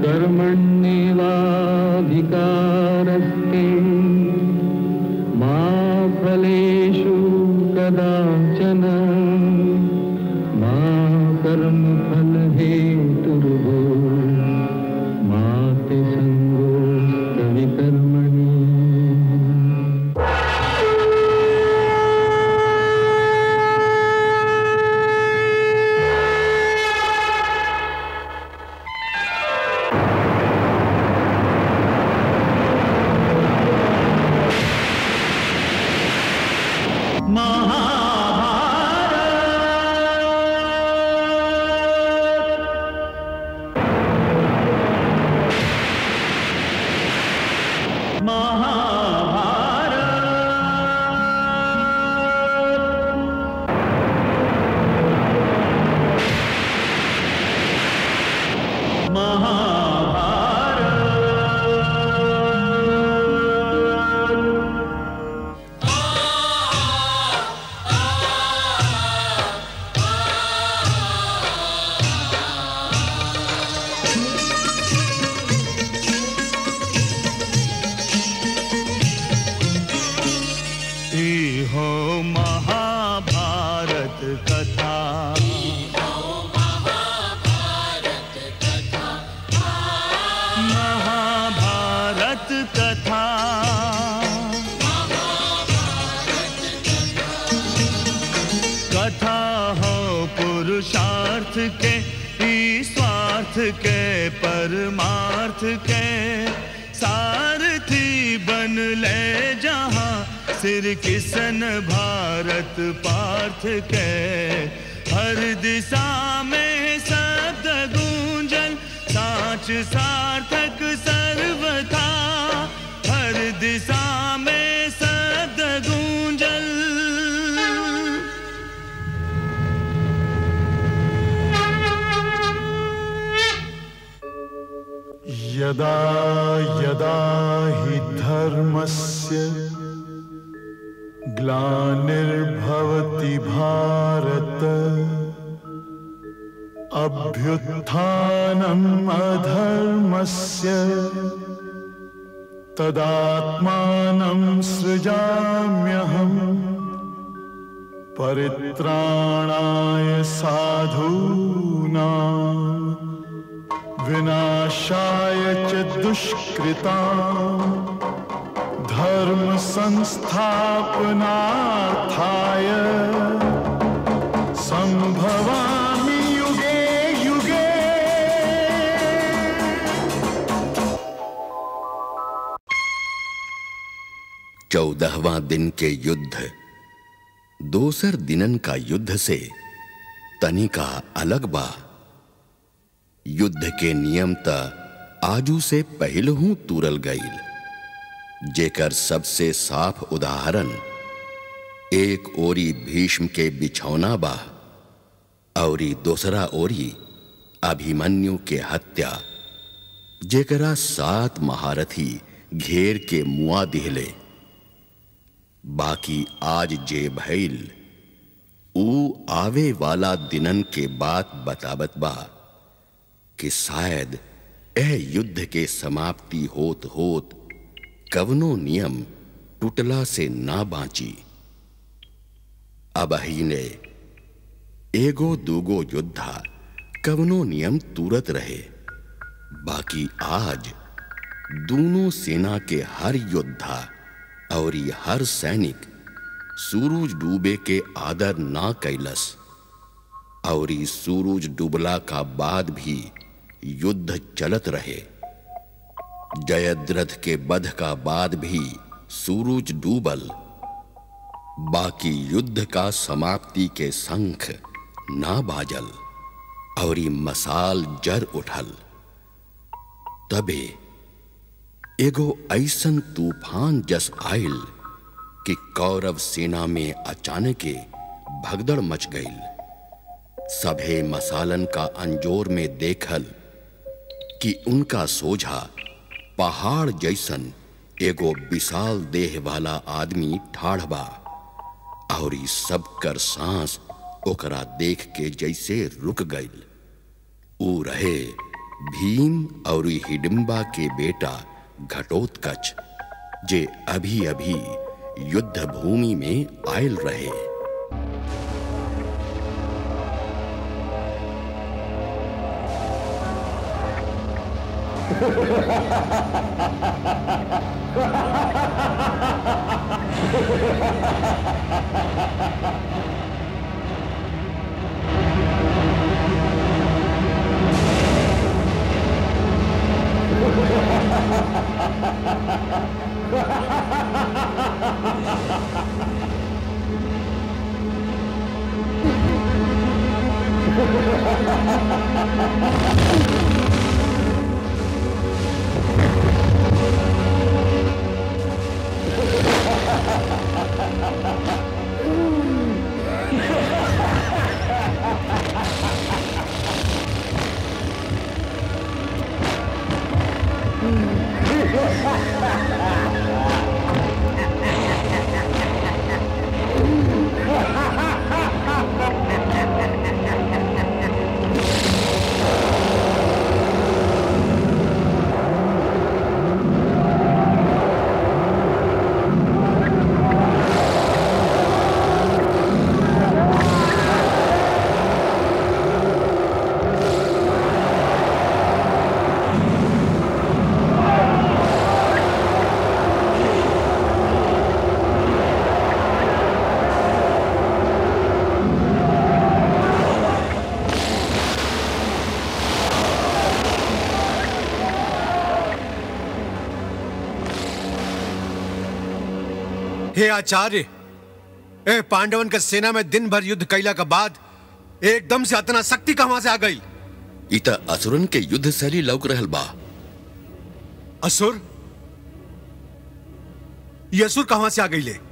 कर्मण्येवाधिकारस्ते मा फलेषु कदाचन मा कर्मफलहेतुर्भो मा ते सङ्गोऽस्तविकर्मणि ई हो महाभारत कथा महाभारत कथा कथा हो पुरुषार्थ के ई स्वार्थ के परमार्थ के सारथी बन ले जहाँ सिर किसन भारत पार्थ के हर दिशा में शब्द गूंजन साच सार्थक सर्वथा हर दिशा में शब्द गूंजन यदा यदा हि धर्मस्य ग्लानिर्भवति भारत अभ्युत्थानम् अधर्मस्य तदात्मानं सृजाम्यहम् परित्राणाय साधूनाम् विनाशाय च दुष्कृता धर्म संस्थापनार्थाय संभवामि युगे युगे चौदहवां दिन के युद्ध दोसर दिनन का युद्ध से तनिका अलग बा युद्ध के नियम त आजू से पहलहू तुरल गईल जेकर सबसे साफ उदाहरण एक ओरी भीष्म के बिछौना बा औरी दूसरा ओरी अभिमन्यु के हत्या जेकरा सात महारथी घेर के मुआ दिहले बाकी आज जे भइल ऊ आवे वाला दिनन के बात बतावत बा कि शायद एह युद्ध के समाप्ति होत होत कवनो नियम टूटला से ना बांची अब ही ने एगो दूगो योद्धा कवनो नियम तुरत रहे बाकी आज दोनों सेना के हर योद्धा और ये हर सैनिक सूरज डूबे के आदर ना कैलस और ई सूरज डूबला का बाद भी युद्ध चलत रहे जयद्रथ के बध का बाद भी सूरज डूबल बाकी युद्ध का समाप्ति के शंख ना बाजल और ई मसाल जर उठल तबे एगो ऐसन तूफान जस आयल कि कौरव सेना में अचानक भगदड़ मच गईल सभे मसालन का अंजोर में देखल कि उनका सोझा पहाड़ जैसन एगो विशाल देह वाला आदमी ठाढ़ बा और ई सब कर सांस ओकरा देख के जैसे रुक गईल ऊ रहे भीम और हिडिंबा के बेटा घटोत्कच जे अभी अभी युद्ध भूमि में आयल रहे हे आचार्य ए पांडवन के सेना में दिन भर युद्ध कैला के बाद एकदम से अतना शक्ति कहां से आ गई इत असुरन के युद्ध शैली लौक रहल बा असुर ये असुर कहां से आ गई ले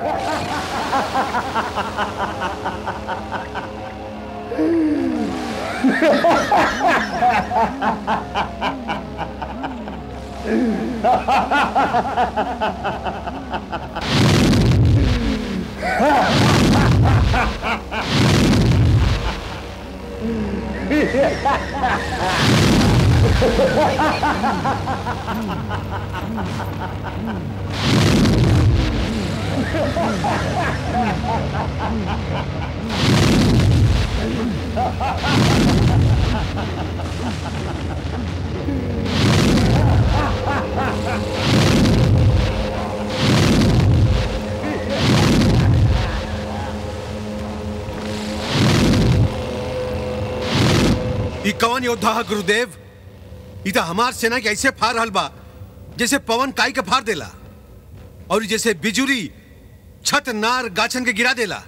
ई कौन योद्धा है गुरुदेव ई तो हमार सेना के ऐसे फार रहल बा जैसे पवन काई के फार देला और ई जैसे बिजुरी छत नार गाछन के गिरा देला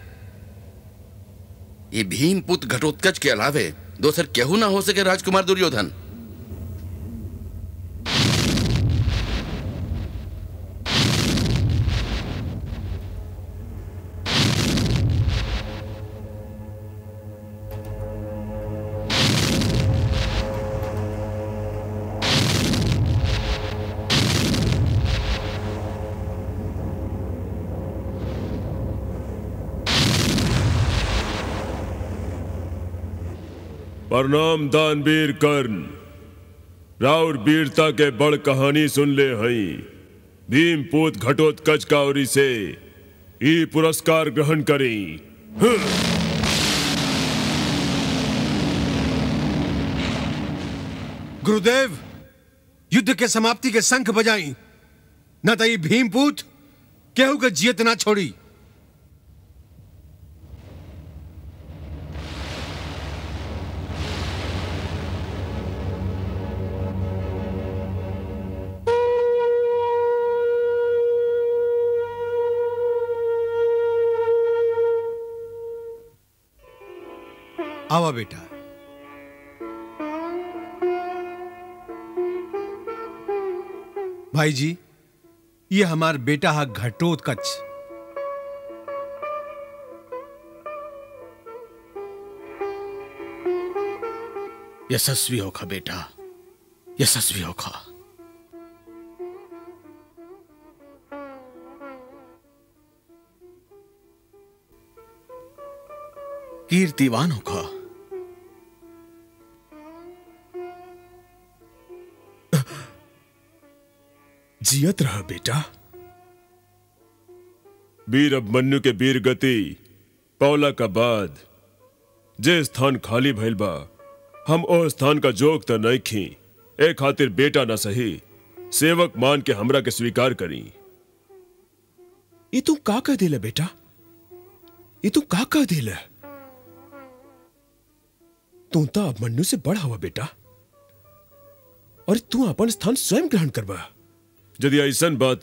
ये भीम पुत्र घटोत्कच के अलावे दोसर केहू ना हो सके राजकुमार दुर्योधन प्रणाम दानवीर कर्ण राउर वीरता के बड़ कहानी सुन ले हई भीम पूत घटोत्कच का ओरी से ई पुरस्कार ग्रहण करी गुरुदेव युद्ध के समाप्ति के शंख बजाई न तो ई भीमपूत केहू के जियत ना छोड़ी आवा बेटा भाई जी ये हमार बेटा है घटोत्कच यशस्वी होखा बेटा यशस्वी होखा कीर्तिवान होखा जियत रह बेटा वीर अभिमन्यु के वीर गति पौला का बाद जे स्थान खाली भइल बा हम ओ स्थान का जोग त नहीं खी ए खातिर बेटा न सही सेवक मान के हमरा के स्वीकार करी ये तू का कह दिले बेटा ये तू का कह दिले तू तो अभिमन्यु से बड़ हवा बेटा और तू अपन स्थान स्वयं ग्रहण करबा यदि ऐसन बात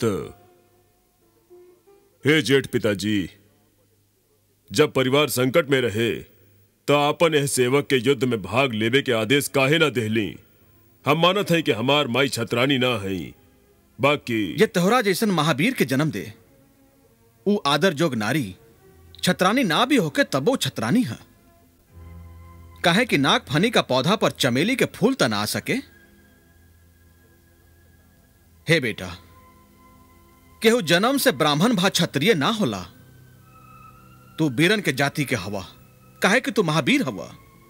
हे जेठ पिताजी जब परिवार संकट में रहे तो आपन यह सेवक के युद्ध में भाग लेवे के आदेश काहे ना देहली हम मानत हैं कि हमार माई छतरानी ना है बाकी ये तोहरा जैसन महावीर के जन्म दे ऊ आदर जोग नारी छतरानी ना भी होके तबो छतरानी है काहे कि नाग फनी का पौधा पर चमेली के फूल त ना आ सके हे बेटा केहू जन्म से ब्राह्मण भा क्षत्रिय ना होला तू बीरन के जाति के हवा काहे कि तू महावीर हवा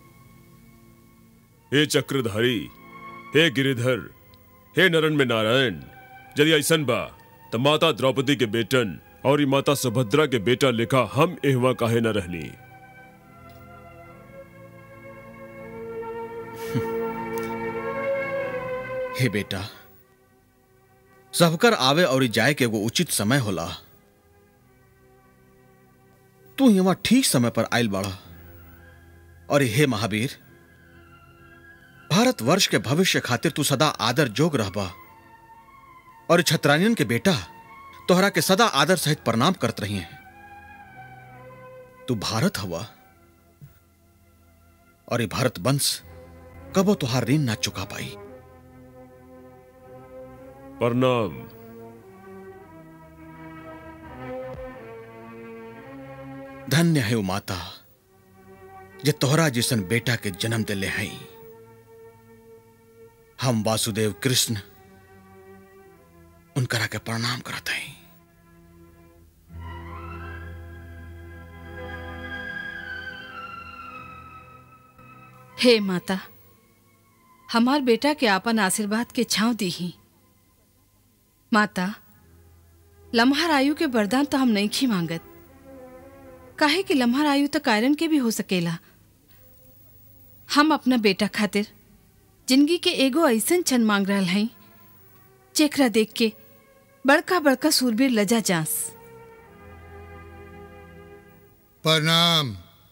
हे चक्रधारी हे गिरिधर हे नरन में नारायण यदि ऐसन बा तो माता द्रौपदी के बेटन और ई माता सुभद्रा के बेटा लिखा हम एहवा काहे न रहली हे बेटा सबकर आवे और जाए के एगो उचित समय होला तू यहाँ ठीक समय पर आयल बाड़ा और हे महावीर भारत वर्ष के भविष्य खातिर तू सदा आदर जोग रहबा और छत्रानियन के बेटा तोहरा के सदा आदर सहित प्रणाम करत रही हैं तू भारत हवा और ये भारत वंश कबो तुहार ऋण ना चुका पाई प्रणाम धन्य है वो माता जे तोहरा जैसन बेटा के जन्म दिले हैं हम वासुदेव कृष्ण उनकरा के प्रणाम करते हैं हे माता हमार बेटा के आपन आशीर्वाद के छांव दी ही माता लम्हार आयु के वरदान तो हम नहीं खी मांगत काहे कि लम्हार आयु तो कायरन के भी हो सकेला हम अपना बेटा खातिर जिंदगी के एगो ऐसन क्षण मांग रहा हैं जेकरा देख के बड़का बड़का सूरबीर लजा जास प्रणाम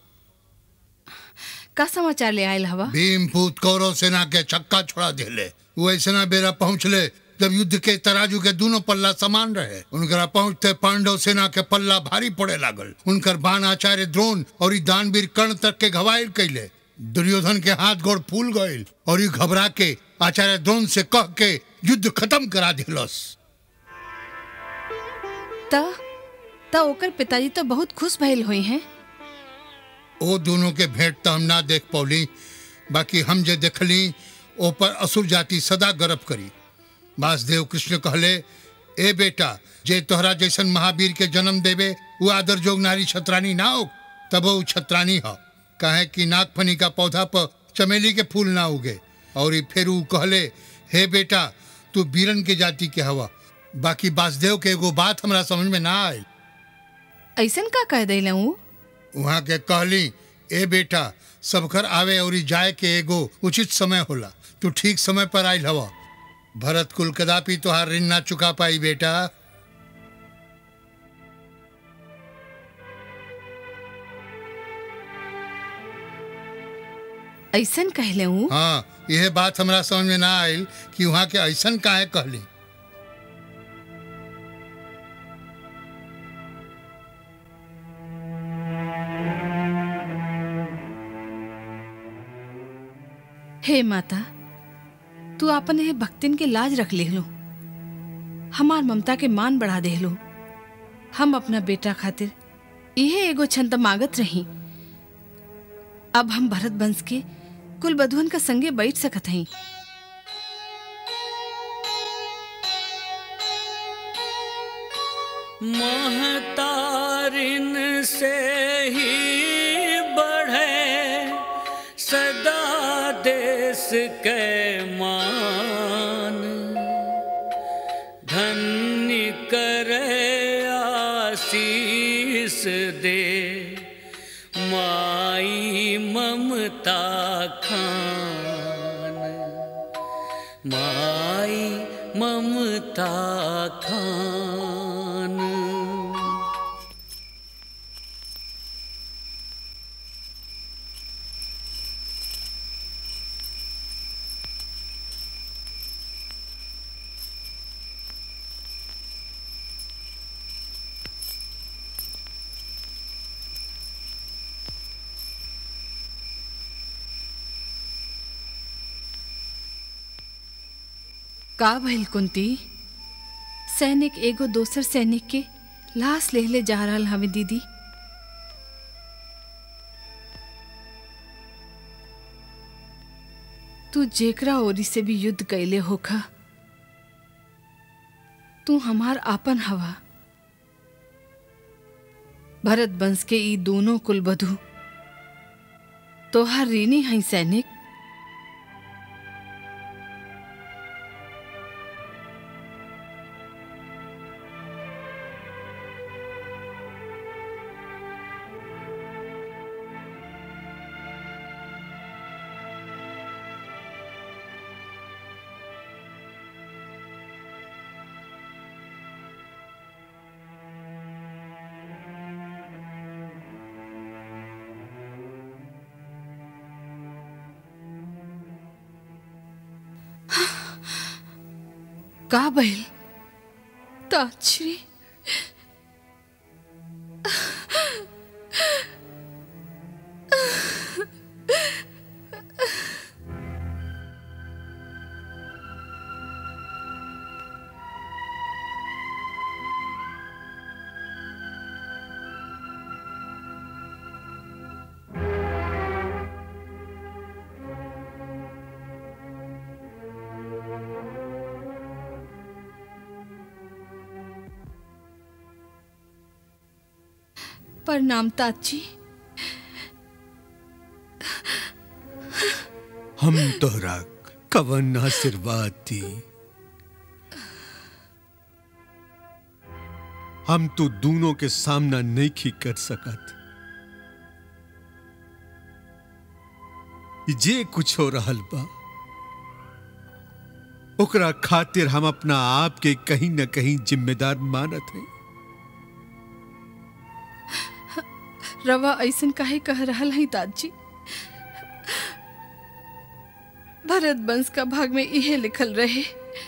का समाचार ले आयल हवा भीमपूत कौरव सेना के छक्का छोड़ा दिले वो ऐसा बेरा पहुंचले जब युद्ध के तराजू के दोनों पल्ला समान रहे उनकरा पहुंचते पांडव सेना के पल्ला भारी पड़े लागल उनकर बाण आचार्य द्रोण और ई दानवीर कर्ण तक के घवायल कैले दुर्योधन के हाथ गोड़ फूल गईल और ई घबरा के आचार्य द्रोण से कह के युद्ध खत्म करा दिलस त त ओकर पिताजी तो बहुत खुश भइल हुई हैं ओ दोनों के भेंट तो हम ना देख पौली बाकी हम जे देखली ओ पर असुर जाति सदा गर्व करी वासुदेव कृष्ण कहले ए बेटा जे तोहरा जैसन महावीर के जन्म देवे वो आदर जोग नारी छत्रानी ना हो तब वो छत्रानी हो कहे कि नागफनी का पौधा पर चमेली के फूल ना उगे और ई फिर ऊ कहले हे बेटा तू बीरन के जाति के हवा बाकी वासुदेव के एगो बात हमरा समझ में ना आयल ऐसन का कह दिले हूँ वहाँ के कहली ए बेटा सबकर आवे और जाए के एगो उचित समय होला तू ठीक समय पर आयल हवा भरत कुल कदापि तोहार ऋण ना चुका पाई बेटा ऐसन कहले हूँ हाँ यह बात हमरा समझ में ना आयल कि वहाँ के ऐसन काहे कहली हे माता तू अपन ये भक्तिन के लाज रख ले लो हमार ममता के मान बढ़ा दे लो हम अपना बेटा खातिर इहे एगो छंद मांगत रही अब हम भरत वंश के कुल बधुअन का संगे बैठ सकत हई महतारिन से ही बढ़े सदा देश के मान धन दे माई ममता खान माई ममता खान का भइल कुंती सैनिक एगो दोसर सैनिक के लाश लेहले जा रहल हवे दीदी तू जेकरा ओरी से भी युद्ध कैले होखा तू हमार आपन हवा भरत वंश के ई दोनों कुलबधु तोहार ऋणी हई सैनिक का भइल ताश्री प्रणाम ताची हम तोहरा कवन आशीर्वाद दी हम तो दोनों के सामना नहीं खी कर सकत जे कुछ हो रहल बा ओकरा खातिर हम अपना आप के कहीं न कहीं जिम्मेदार मानत है रवा ऐसन काहे कह रहल है दादी भरत वंश का भाग में इहे लिखल रहे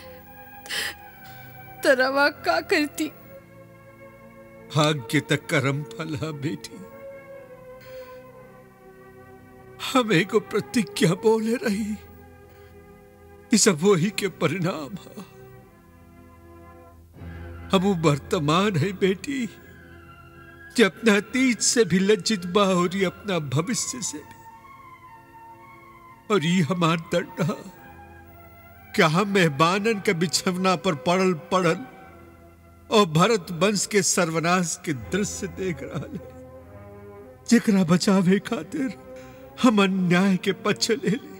तो रवा का करती भाग्य तक कर्म फल है बेटी हम एगो प्रतिज्ञा बोले रही ये सब वही के परिणाम है हम वो वर्तमान है बेटी जो अपना अतीत से भी लज्जित बा और ये अपना भविष्य से भी और ये हमार दंड है क्या हम मेहबानन के बिछवना पर पड़ल पड़ल और भरत वंश के सर्वनाश के दृश्य देख रहा है जेकरा बचावे खातिर हम अन्याय के पक्ष ले ली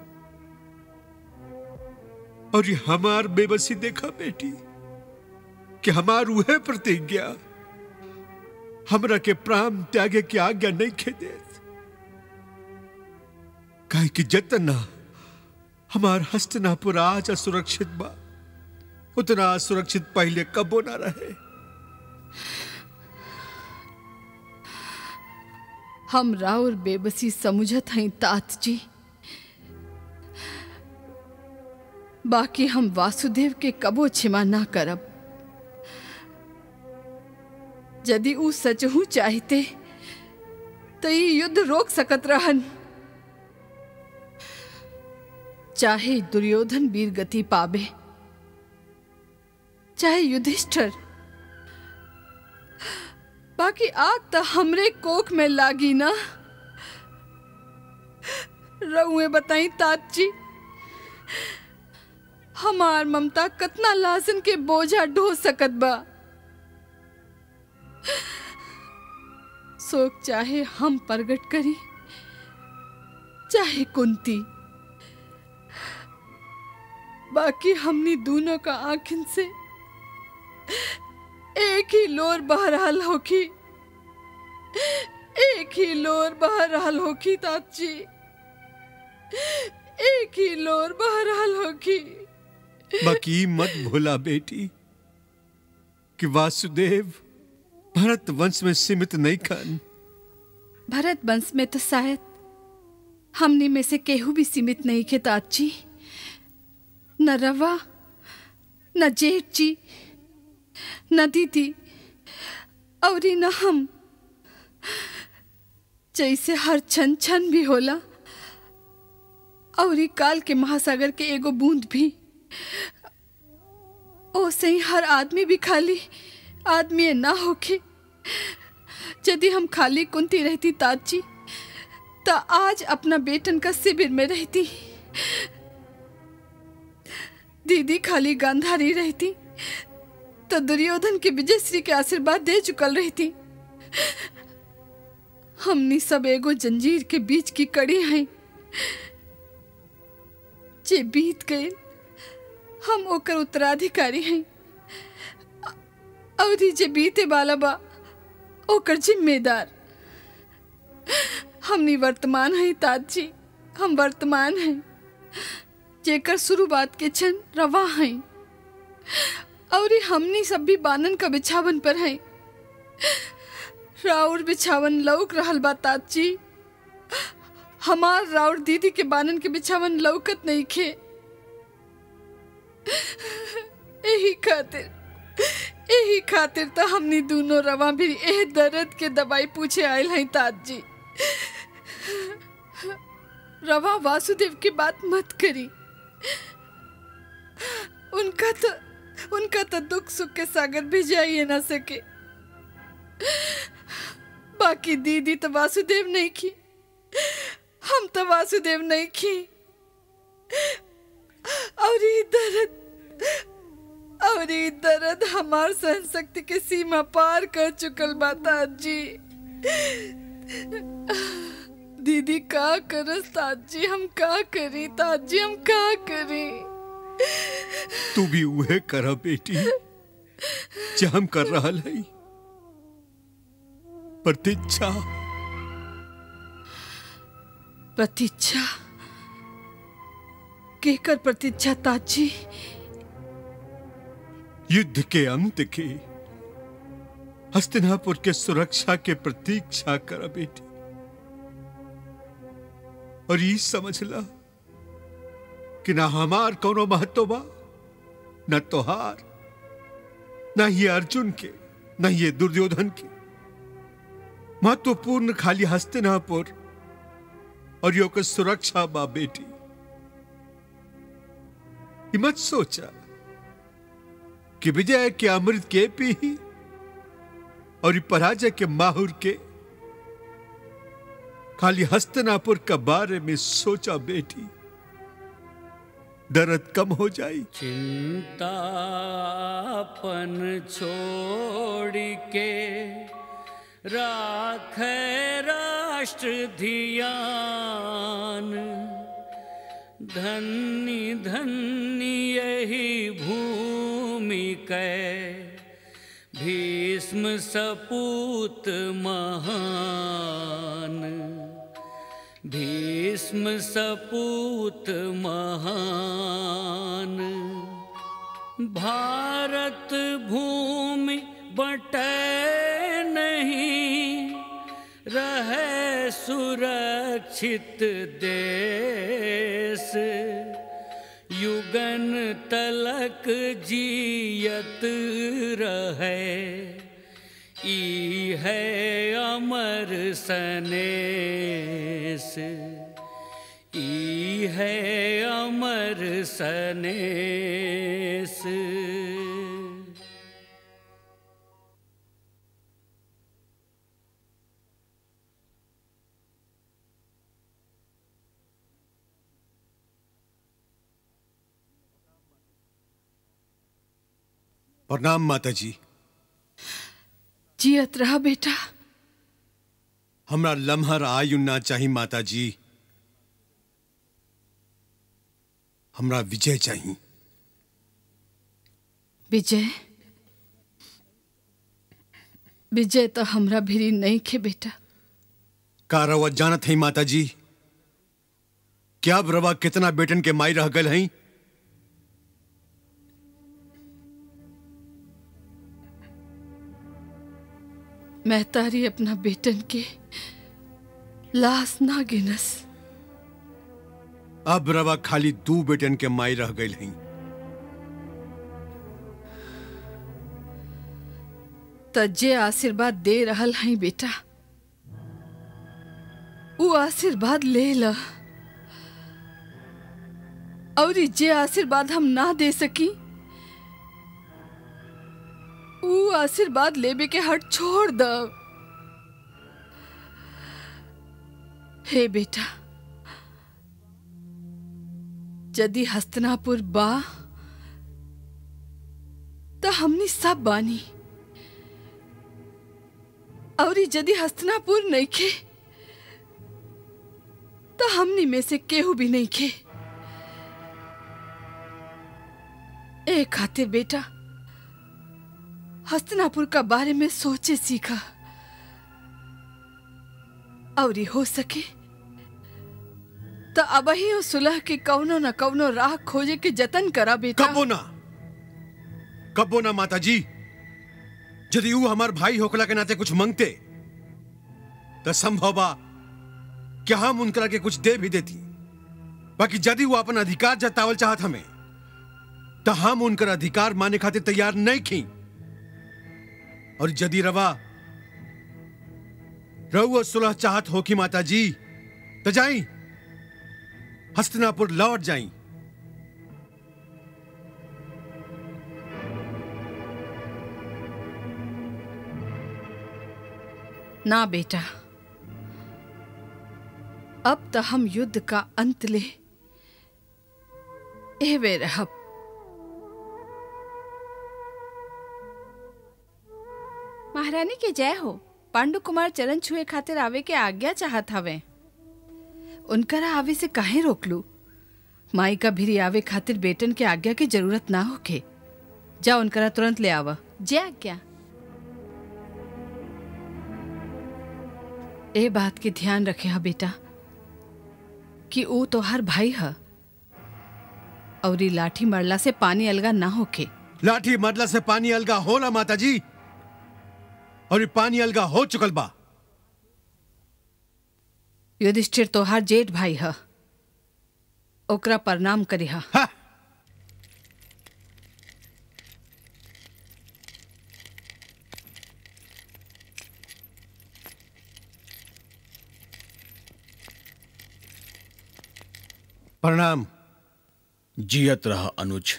और ये हमार बेबसी देखा बेटी कि हमार उहे प्रतिज्ञा हमरा के प्राण त्यागे की आज्ञा नहीं खेदे काहे कि जतना हमार हस्तनापुर आज असुरक्षित बा उतना असुरक्षित पहले कबो ना रहे हम राउर बेबसी समझत हई तात जी बाकी हम वासुदेव के कबो क्षमा ना करब यदि ऊ सचहू चाहते तो ये युद्ध रोक सकत रहन चाहे दुर्योधन वीर गति पावे चाहे युधिष्ठर बाकी आग तो हमरे कोख में लागी ना रउए बताई तात जी हमार ममता कतना लासन के बोझा ढो सकत बा शोक चाहे हम प्रगट करी चाहे कुंती बाकी हमनी दोनों का आंखिन से एक ही लोर बह रहल होखी एक ही लोर बह रहल होखी ताची एक ही लोर बह रहल होखी बाकी मत भूला बेटी कि वासुदेव भरत वंश में सीमित नहीं खान भरत वंश में तो शायद हमने में से केहू भी सीमित नहीं के ताची न रवा न जेठ जी न दीदी और न हम जैसे हर छन छन भी होला और ई काल के महासागर के एगो बूंद भी ओसे ही हर आदमी भी खाली आदमी ना होके यदि हम खाली कुंती रहती ताजी तो आज अपना बेटन का शिविर में रहती दीदी खाली गांधारी रहती तो दुर्योधन के विजयश्री के आशीर्वाद दे चुकल रहती हमनी सब एगो जंजीर के बीच की कड़ी हैं जे बीत गए हम ओकर उत्तराधिकारी हैं और ई जे बीते वाला बा ओकर जिम्मेदार हमनी वर्तमान है ताजी हम वर्तमान हैं जेकर शुरुआत के क्षण रवा हैं और ई हमनी सब भी बानन का बिछावन पर हैं राउर बिछावन लौक रहल बा ताजी हमार राउर दीदी के बानन के बिछावन लौकत नहीं खे यही खातिर यही खातिर तो हमनी दोनों रवा भी एह दर्द के दवाई पूछे आयल हैं ताज जी रवा वासुदेव की बात मत करी उनका तो उनका तो दुख सुख के सागर भी जाइए ना सके बाकी दीदी तो वासुदेव नहीं की हम तो वासुदेव नहीं की और ये दर्द और ये दर्द हमार सहन शक्ति के सीमा पार कर चुकल बाता जी दीदी का करस ताजी हम का करी ताजी हम का करी तू भी उहे कर बेटी जे हम कर रहा है प्रतीक्षा प्रतीक्षा केकर प्रतीक्षा ताजी युद्ध के अंत के हस्तिनापुर के सुरक्षा के प्रतीक्षा कर बेटी और ये समझ ला कि ना हमार कोनो महत्व बा न तोहार न ये अर्जुन के न ये दुर्योधन के महत्वपूर्ण खाली हस्तिनापुर और यो के सुरक्षा बा बेटी ये मत सोचा कि विजय के अमृत के पी ही और ये पराजय के माहुर के खाली हस्तिनापुर का बारे में सोचा बेटी दर्द कम हो जाई चिंतापन छोड़ के राख राष्ट्र धियान धन्य धन्य यही भूमि कै भीष्म सपूत महान भीष्म सपूत महान भारत भूमि बटे नहीं रहे सुरक्षित देश युगन तलक जियत रहे ई है अमर सनेस ई है अमर सनेस प्रणाम माता जी जियत रहा बेटा हमरा लम्हर आयु ना चाही माता जी हमरा विजय चाहिए विजय विजय तो हमरा भिरी नहीं खे बेटा का रवा जानत है माता जी क्या अब रवा कितना बेटन के माई रह गल हैं महतारी अपना बेटन के लाश ना गिनस अब रवा खाली दू बेटन के माई रह गई हैं त जे आशीर्वाद दे रहल हई बेटा वो आशीर्वाद ले ल और ई जे आशीर्वाद हम ना दे सकी वो आशीर्वाद लेबे के हट छोड़ द हे बेटा यदि हस्तनापुर बा तो हमनी सब बानी और ई यदि हस्तनापुर नहीं खे तो हमनी में से केहू भी नहीं खे ए खातिर बेटा हस्तनापुर का बारे में सोचे सीखा और ई हो सके तो अब ही वो सुलह के कौनो न कौनो राह खोजे के जतन करा बेटा कबो ना कबो ना माता जी यदि ऊ हमार भाई होकला के नाते कुछ मांगते तो संभव बा कि हम उनकरा के कुछ दे भी देती बाकी यदि वो अपन अधिकार जतावल चाहत हमें तो हम उनकर अधिकार माने खातिर तैयार नहीं खी और यदि रवा रउआ सुलह चाहत हो कि माता जी तो जाई हस्तिनापुर लौट जाई ना बेटा अब तो हम युद्ध का अंत ले एवे रहब महारानी के जय हो पांडु कुमार चरण छुए खातिर आवे के आज्ञा चाहत हवे उनकरा आवे से काहे रोकलू माई का भिरी आवे खातिर बेटन के आज्ञा की जरूरत ना होके जा उनकरा तुरंत ले आवा जय आज्ञा ए बात के ध्यान रखे हा बेटा कि ऊ तोहार भाई ह और ई लाठी मरला से पानी अलगा ना होके लाठी मरला से पानी अलगा होला माता जी और ये पानी अलगा हो चुकल बा युधिष्ठिर तोहार जेठ भाई ह ओकरा प्रणाम करिहा प्रणाम जियत रह अनुज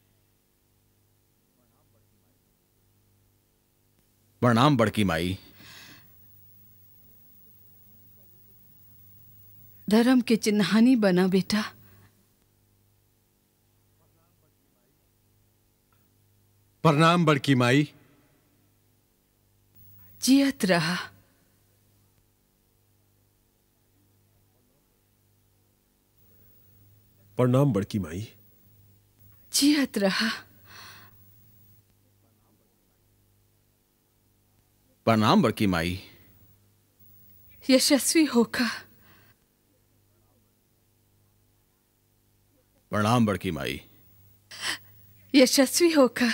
प्रणाम बड़की माई धर्म के चिन्हानी बना बेटा प्रणाम बड़की माई जियत रहा प्रणाम बड़की माई जियत रहा प्रणाम बड़की माई यशस्वी होकर प्रणाम बड़की माई यशस्वी होकर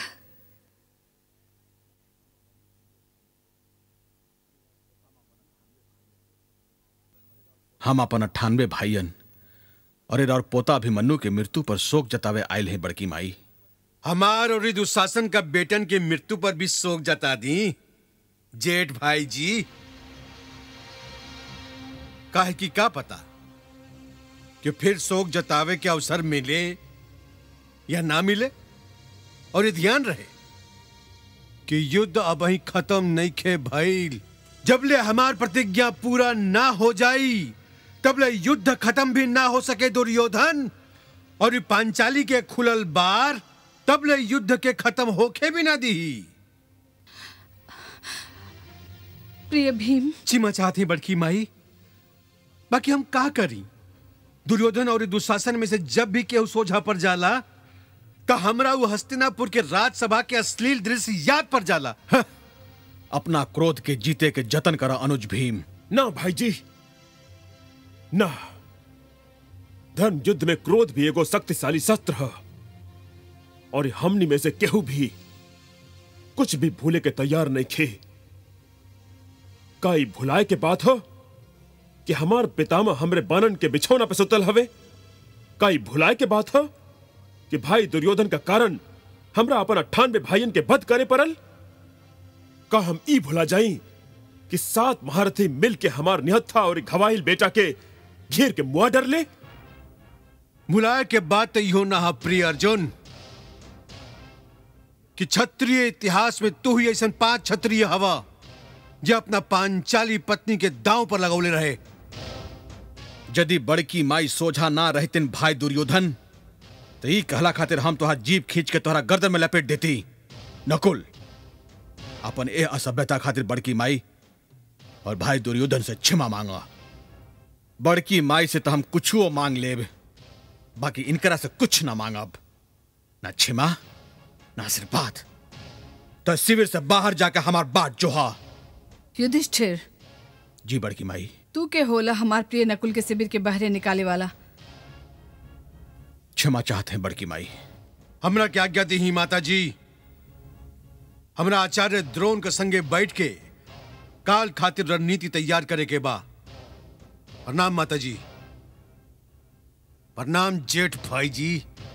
हम अपन अट्ठानवे भाइयन और एक और पोता अभिमन्यु के मृत्यु पर शोक जतावे आयल हैं बड़की माई हमार और इस दुशासन का बेटन की मृत्यु पर भी शोक जता दी जेठ भाई जी काहे की का पता कि फिर शोक जतावे के अवसर मिले या ना मिले और ये ध्यान रहे कि युद्ध अब ही खत्म नहीं खे भइल जबले हमार प्रतिज्ञा पूरा ना हो जाई तबले युद्ध खत्म भी ना हो सके दुर्योधन और ये पांचाली के खुलल बार तबले युद्ध के खत्म होके भी ना दी प्रिय भीम चिमा चाहती बड़की माई बाकी हम का करी दुर्योधन और दुशासन में से जब भी केहू सोझा पर जाला तो हमरा वो हस्तिनापुर के राजसभा के अश्लील दृश्य याद पर जाला हाँ, अपना क्रोध के जीते के जतन करा अनुज भीम ना भाई जी ना धर्म युद्ध में क्रोध भी एगो शक्तिशाली शस्त्र है और हमनी में से केहू भी कुछ भी भूले के तैयार नहीं खे का ई भुलाए के बात हो कि हमार पितामह हमरे बानन के बिछौना पे सुतल हवे का ई भुलाए के बात हो कि भाई दुर्योधन का कारण हमरा अपन अट्ठानवे भाइयन के बध करे पड़ल का हम ई भुला जाई कि सात महारथी मिल के हमार निहत्था और घवाइल बेटा के घेर के मुआ डर ले मुलाय के बाद तो इहो ना हा प्रिय अर्जुन कि क्षत्रिय इतिहास में तू ही ऐसा पांच क्षत्रिय हवा जो अपना पांचाली पत्नी के दांव पर लगौले रहे यदि बड़की माई सोझा ना रहतिन भाई दुर्योधन तो ई कहला खातिर हम तोहार जीप खींच के तोहरा गर्दन में लपेट देती नकुल अपन ए असभ्यता खातिर बड़की माई और भाई दुर्योधन से क्षमा मांगा बड़की माई से तो हम कुछुओ मांग लेब बाकी इनकरा से कुछ ना मांगब ना क्षमा ना आशीर्वाद तो शिविर से बाहर जाकर हमार बात जोहा युधिष्ठिर जी बड़की माई तू के होला हमार प्रिय नकुल के शिविर के बहरे निकाले वाला क्षमा चाहते हैं बड़की माई हमरा क्या आज्ञा दी ही माता जी हमरा आचार्य द्रोण के संगे बैठ के काल खातिर रणनीति तैयार करे के बा प्रणाम माता जी प्रणाम जेठ भाई जी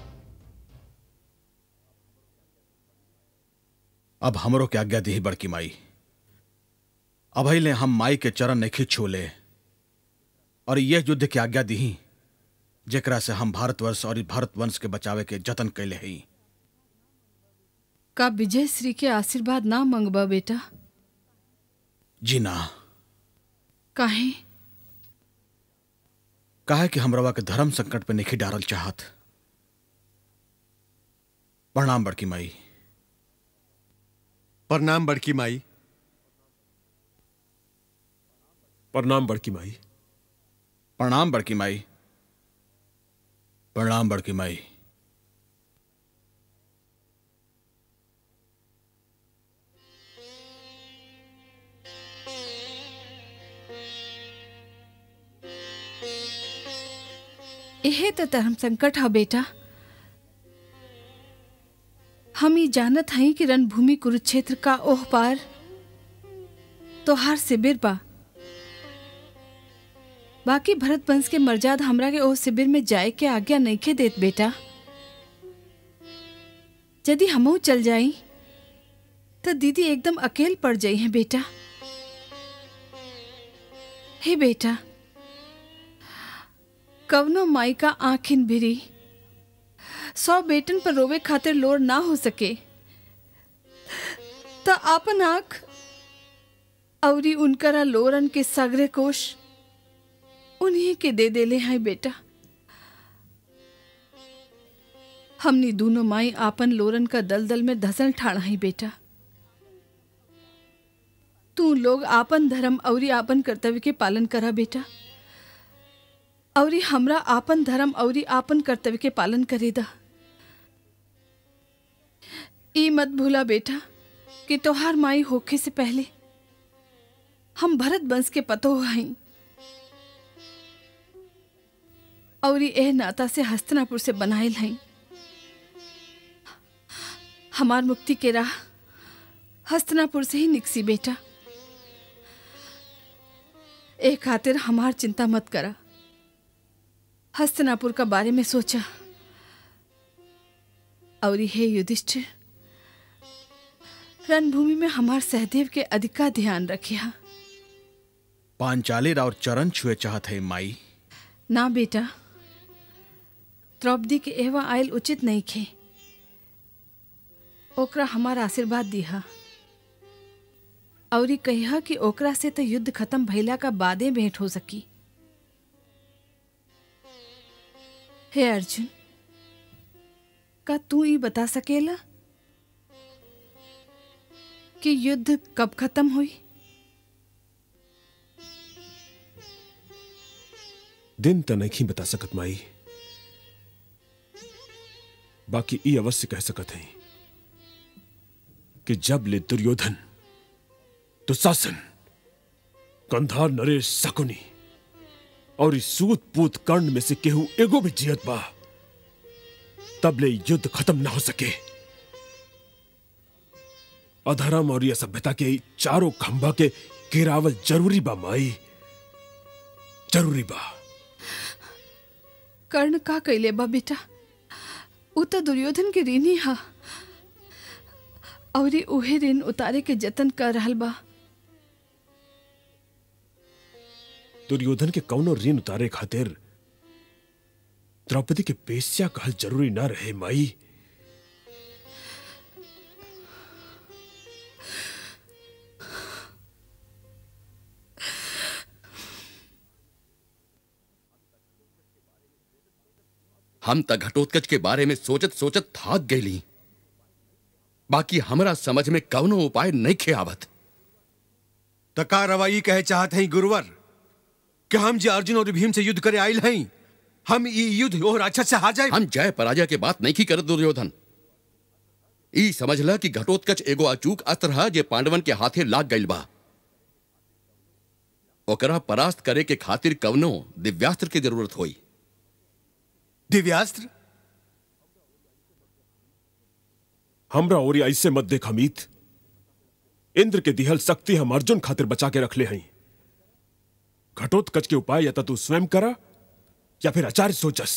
अब हमरो के आज्ञा दी बड़की माई अब ले हम माई के चरण नहीं छूले और यह युद्ध की आज्ञा दी जेकरा से हम भारतवर्ष और भारतवंश के बचावे के जतन कैले हई का विजय श्री के आशीर्वाद ना मंगबा बेटा जी ना काहे काहे कि हमरवा के धर्म संकट पे नहीं डारल चाहत प्रणाम बड़की माई प्रणाम बड़की माई प्रणाम बड़की माई प्रणाम बड़की माई प्रणाम बड़की माई यह तो धर्म संकट है बेटा हम ये जानत हई कि रणभूमि कुरुक्षेत्र का ओह पार तोहार शिविर बा बाकी भरत वंश के मर्याद हमरा के ओह शिविर में जाए के आज्ञा नहीं के देत बेटा यदि हमहू चल जाई तो दीदी एकदम अकेल पड़ जाई है बेटा हे बेटा कवनो माई का आंखिन भिरी सौ बेटन पर रोवे खातिर लोड़ ना हो सके त आपन आंख औरी उनकरा लोरन के सगरे कोश उन्हीं के दे देले हैं बेटा हमनी दोनों माई आपन लोरन का दलदल में धसल ठाड़ा ही बेटा तू लोग आपन धर्म औरी आपन कर्तव्य के पालन करा बेटा औरी हमरा आपन धर्म औरी आपन कर्तव्य के पालन करेदा ई मत भूला बेटा कि तोहार माई होखे से पहले हम भरत वंश के पतो हई औरी एह नाता से हस्तनापुर से बनायल हई हमार मुक्ति के राह हस्तनापुर से ही निकसी बेटा ए खातिर हमार चिंता मत करा हस्तनापुर का बारे में सोचा और हे युधिष्ठिर रणभूमि में हमार सहदेव के अधिका ध्यान रखिया पांचाली राव चरण छुए चाहत है माई ना बेटा द्रौपदी के एवा आयल उचित नहीं खे ओकरा हमार आशीर्वाद दिहा और कहिया कि ओकरा से तो युद्ध खत्म भइला का बादे भेंट हो सकी हे अर्जुन का तू ही बता सकेला कि युद्ध कब खत्म हुई दिन तो नहीं बता सकत माई बाकी ई अवश्य कह सकत है कि जब ले दुर्योधन दुशासन कंधार नरेश शकुनी और इस सूत पूत कर्ण में से केहू एगो भी जियत बा तब ले युद्ध खत्म ना हो सके अधर्म और यह सभ्यता के ई चारों खंभा के गिरावल जरूरी बा माई जरूरी बा कर्ण का कैले बा बेटा उ तो दुर्योधन के ऋणी हा और ई उहे ऋण उतारे के जतन कर रहल बा दुर्योधन के कौनो ऋण उतारे खातिर द्रौपदी के पेशिया कहल जरूरी ना रहे माई हम त घटोत्कच के बारे में सोचत सोचत थाक गईली बाकी हमरा समझ में कौनो उपाय नहीं खे आवत तका रवाई कहे चाहत हैं गुरुवर कि हम जे अर्जुन और भीम से युद्ध करे आयल हैं हम ई युद्ध और राक्षस से हार जाए हम जय पराजय के बात नहीं की करत दुर्योधन ई समझला कि घटोत्कच एगो अचूक अस्त्र है जे पांडवन के हाथे लाग गईल बा ओकरा परास्त करे के खातिर कवनो दिव्यास्त्र की जरूरत होई दिव्यास्त्र हमरा और ऐसे मत देख अमित इंद्र के दिहल शक्ति हम अर्जुन खातिर बचा के रखले हई घटोत्कच के उपाय या तो तू स्वयं करा या फिर आचार्य सोचस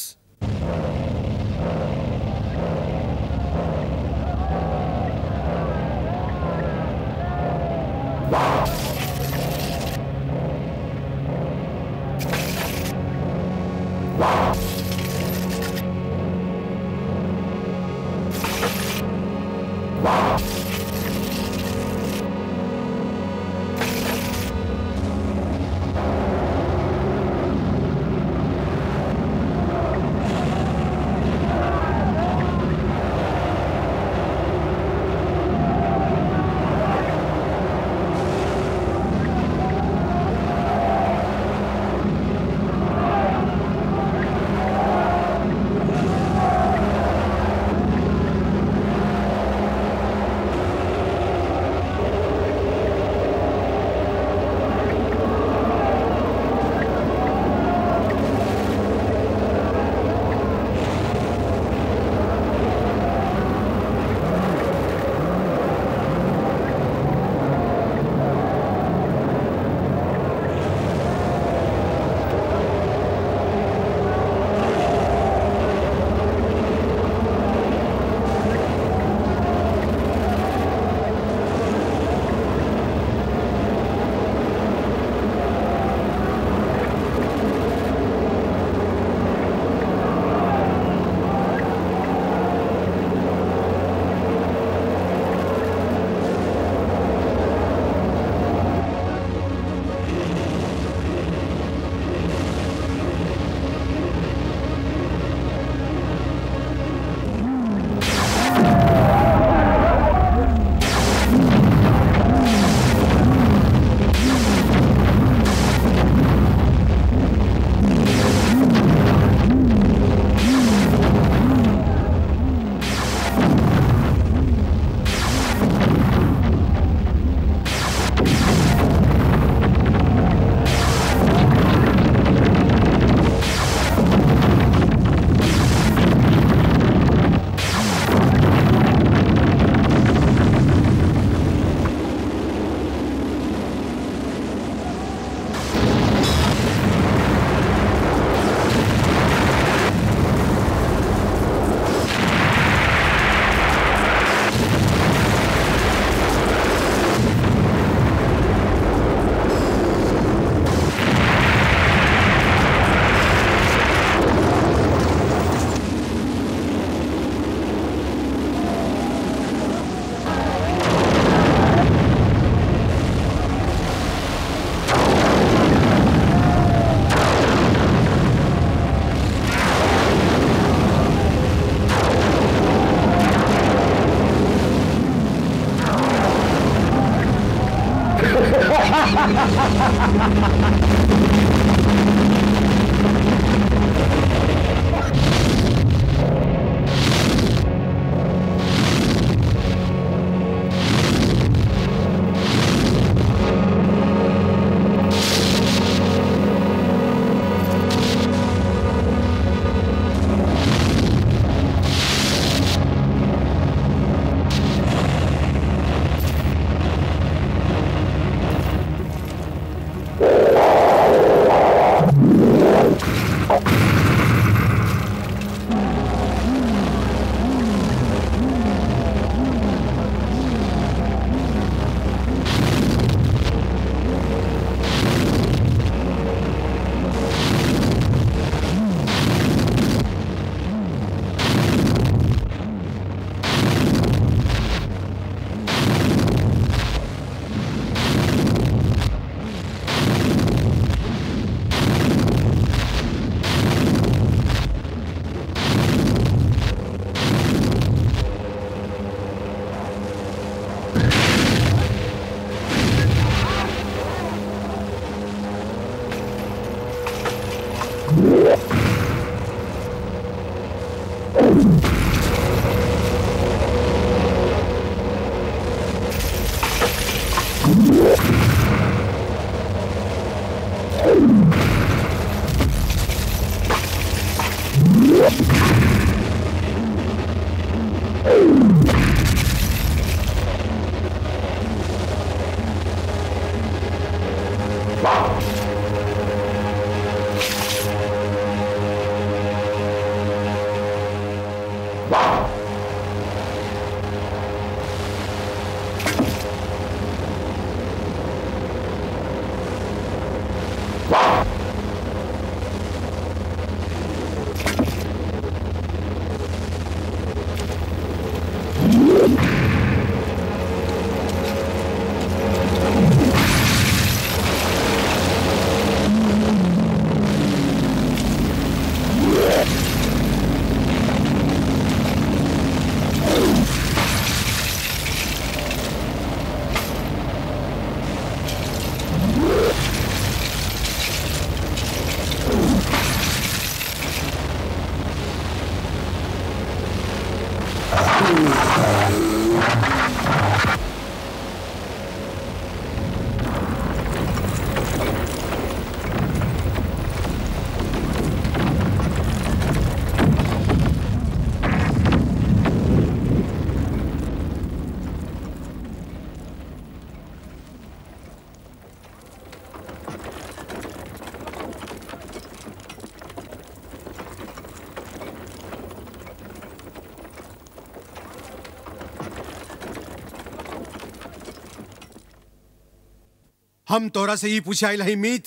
हम तोरा से ही पूछे आइल हई मीत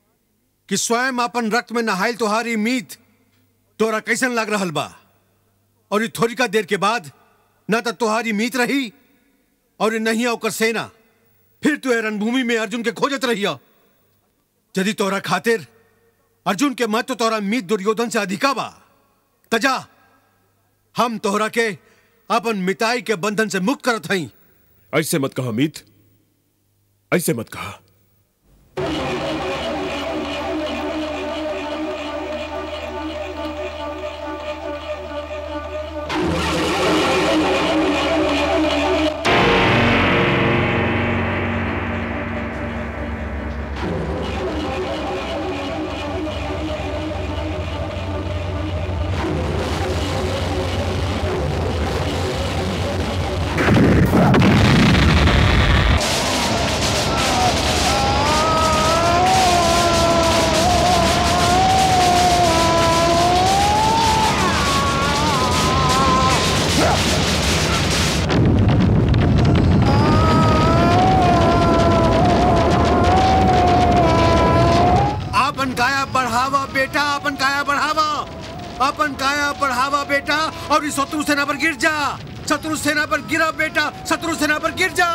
कि स्वयं अपन रक्त में नहाइल तोहारी मीत तोरा कैसन लग रहल बा और ये थोड़ी का देर के बाद न तो तोहारी मीत रही और नहीं ओकर सेना फिर तू ए रणभूमि में अर्जुन के खोजत रहिया यदि तोरा खातिर अर्जुन के मत तो तोरा मीत दुर्योधन से अधिका बा तजा हम तोहरा के अपन मिताई के बंधन से मुक्त करत हई ऐसे मत कहा मीत ऐसे मत कहा अपन काया बढ़ावा बेटा अपन काया बढ़ावा अपन काया बढ़ावा बेटा और इस शत्रु सेना पर गिर जा शत्रु सेना पर गिरा बेटा शत्रु सेना पर गिर जा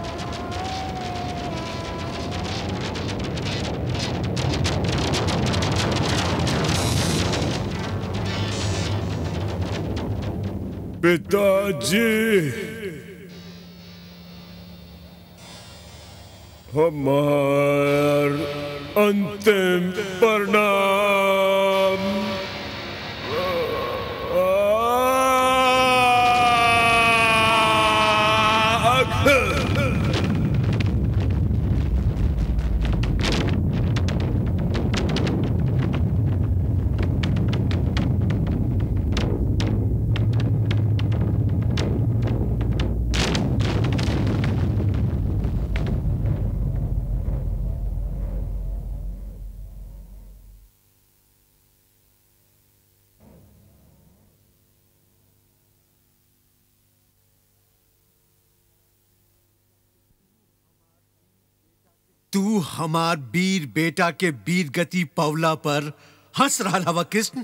पिताजी हमार अंतिम प्रणाम तू हमार वीर बेटा के वीर गति पवला पर हंस रहा हवा कृष्ण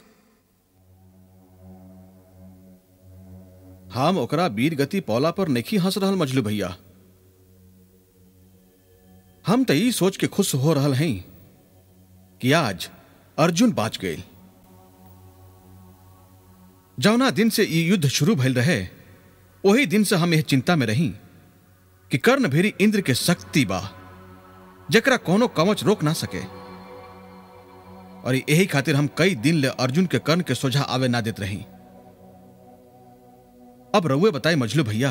हम ओकरा वीर गति पौला पर नहीं हंस रहल मजलू भैया हम तो ई सोच के खुश हो रहल हैं कि आज अर्जुन बाच गए जौना दिन से ई युद्ध शुरू भइल रहे वही दिन से हम यह चिंता में रही कि कर्ण भेरी इंद्र के शक्ति बा जकरा कोनो कवच रोक ना सके और यही खातिर हम कई दिन ले अर्जुन के कर्ण के सोझा आवे ना देत रही अब रउए बताए मजलू भैया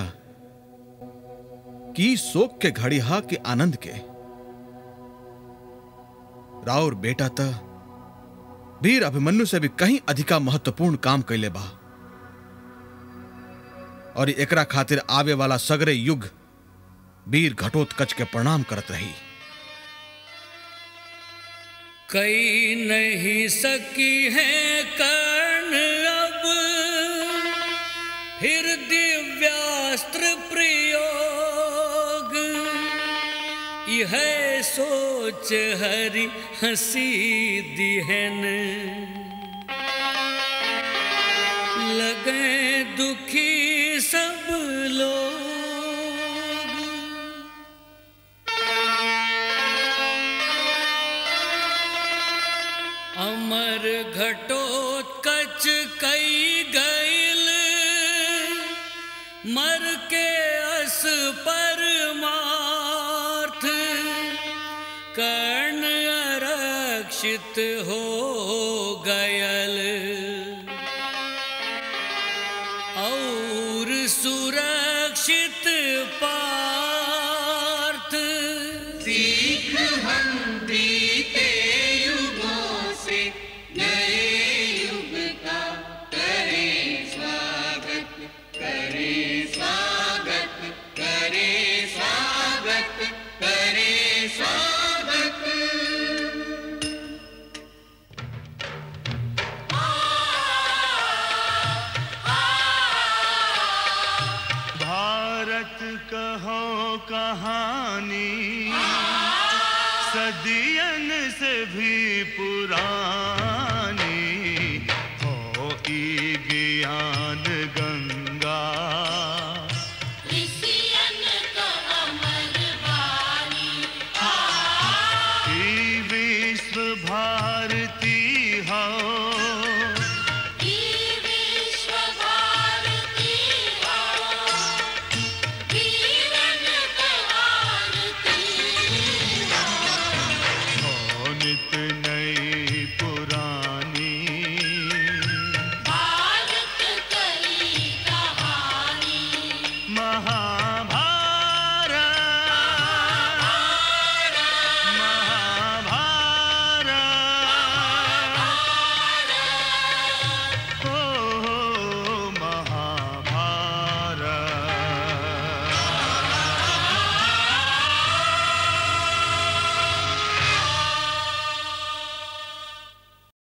कि शोक के घड़ी हा के आनंद के राउर बेटा त वीर अभिमन्यु से भी कहीं अधिका महत्वपूर्ण काम कैले बा और एकरा खातिर आवे वाला सगरे युग वीर घटोत्कच के प्रणाम करत रही कई नहीं सकी है कर्ण अब फिर दिव्यास्त्र प्रयोग यह सोच हरि हंसी दिहन लगे दुखी सब लोग अमर घटोत्कच कई गईल मर के अस परमार्थ कर्ण आरक्षित हो गयल और सुरक्षित पार्थ सीख हम बीते युगों से नए युग का करें स्वागत करें स्वागत करें स्वागत करें स्वागत भारत कहो कहानी सदियन से भी पुरानी हो ई ज्ञान ग